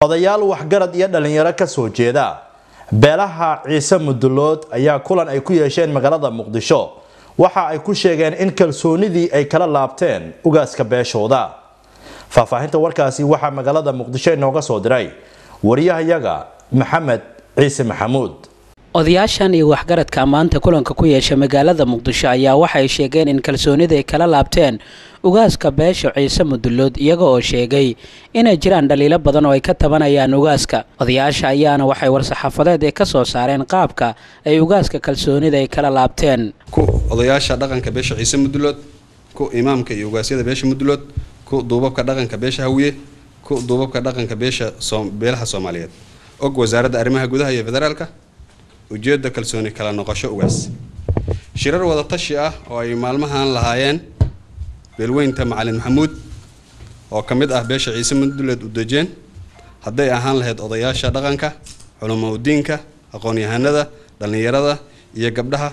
odayaal waxgarad iyo dhalinyaro kasoo jeeda beelaha ciise mudulood ayaa kulan ay ku yeesheen magaalada muqdisho waxa ay ku sheegeen in kalsoonidii ay kala laabteen ugaaska beeshooda faahfaahinta warkaasi waxaa magaalada muqdisho inooga soo diray wariyahayaga maxamed ciise maxamuud odayaashan iyo waxgaradka maanta kulanka ku yeesha magaalada muqdisho ayaa waxay sheegeen in kalsoonida ay kala laabteen ugaaska beesha ciise mudulood iyaga oo sheegay inay jiraan dhaliilo badan oo ay ka tabanayaan ugaaska odayaasha ayaana waxay war-saxaafadeed ay ka soo saareen qaabka ay ugaaska kalsoonida ay kala laabteen ku odayaasha dhaqanka beesha ciise mudulood ku imaamka iyo ugaasyada beesha mudulood ku duubabka dhaqanka beesha hawiye ku duubabka dhaqanka beesha beelaha soomaaliyeed og wasaaradda arrimaha gudaha iyo federaalka ujeedda kalsooni kala noqosho ugaas shirar wada tashi ah oo ay maalmahan lahaayeen beelweynta macalin maxamuud oo ka mid ah beesha ciise muduleed udejeen hadday ahaan lahayd odayaasha dhaqanka culamo udiinka aqoon-yahanada dhallinyarada iyo gabdhaha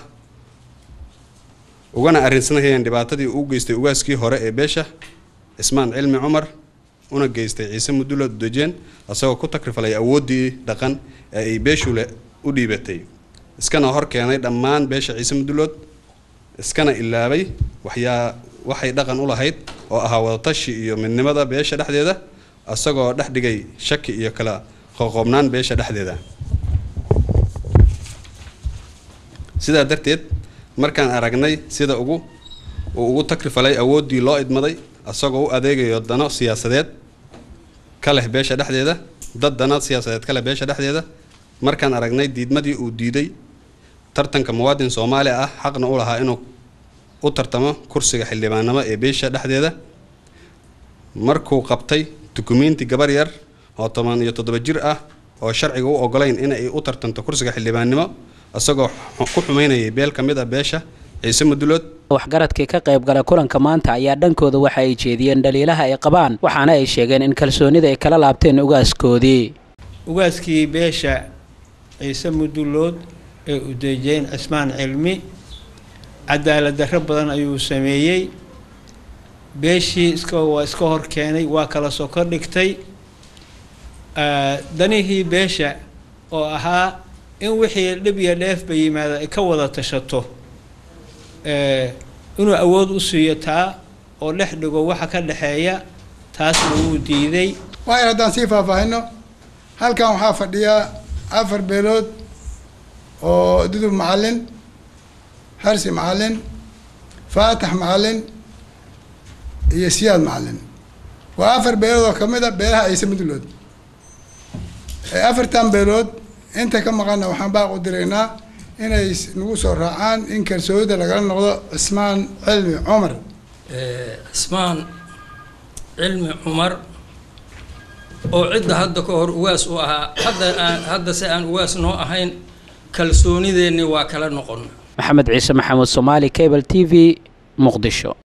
ugana arrinsanayeen dhibaatadii uu geystay ugaaskii hore ee beesha cismaan cilmi cumar una geystay ciise muduleed udejeen isagoo ku takrifalay awooddii dhaqan ee ay beeshule u dhiibatay iskana hor keenay dhammaan beesha ciise mudulood iskana ilaabay waxyaa waxay dhaqan u lahayd oo ahaa wadatashi iyo midnimada beesha dhexdeeda isagoo dhex dhigay shaki iyo kala qoqoobnaan beesha dhexdeeda sidaa darteed markaan aragnay sida ugu uu ugu takrifalay awooddii loo idmaday isagoo u adeegayo dano siyaasadeed ka leh beesha dhexdeeda dad dano siyaasadeed ka leh beesha dhexdeeda markaan aragnay diidmadii uu diiday tartanka muwaadin soomaali ah xaqna u lahaa inuu u tartamo kursiga xildhibaannimo ee beesha dhexdeeda markuu qabtay dukumiinti gabar yar oo toban iyo toddoba jir ah oo sharciga u ogolayn inay u tartanto kursiga xildhibaannimo isagoo ku xumeynayay beel ka mid ah beesha ciise mudulood waxgaradkii ka qayb gala kulanka maanta ayaa dhankooda waxa ay jeediyeen dhaliilaha ay qabaan waxaana ay sheegeen in kalsoonida ay kala laabteen ugaaskoodii ugaaskii beesha ciise mudulood ee udejeen cismaan cilmi cadaalad darro badan ayuu sameeyey beeshii iska waa iska hor keenay waa kala soko dhigtay danihii beesha oo ahaa in wixii dhib iyo dheefba yimaada ay ka wada tashato inuu awood u siiyo taa oo dhex dhigo waxa ka dhexeeya taasna wuu diiday waayar haddaan sii faahfaahino halkan waxaa fadhiya afar beelood oo dudub macalin harsi macalin faatax macalin iyo siyaad macalin waa afar beelood oo kamid a beelaha ciise mudulood afartan beelood inta ka maqana waxaan baaq u diraynaa inay nagu soo raacaan in kalsoonida lagala noqdo cismaan cilmi cumar cismaan cilmi cumar oo cidda hadda ka hor uwaas u ahaa hadda aan hadda se aan uwaas noo ahayn kalsoonideenni waa kala noqon maxamed ciise maxamuud soomaali cable t v muqdisho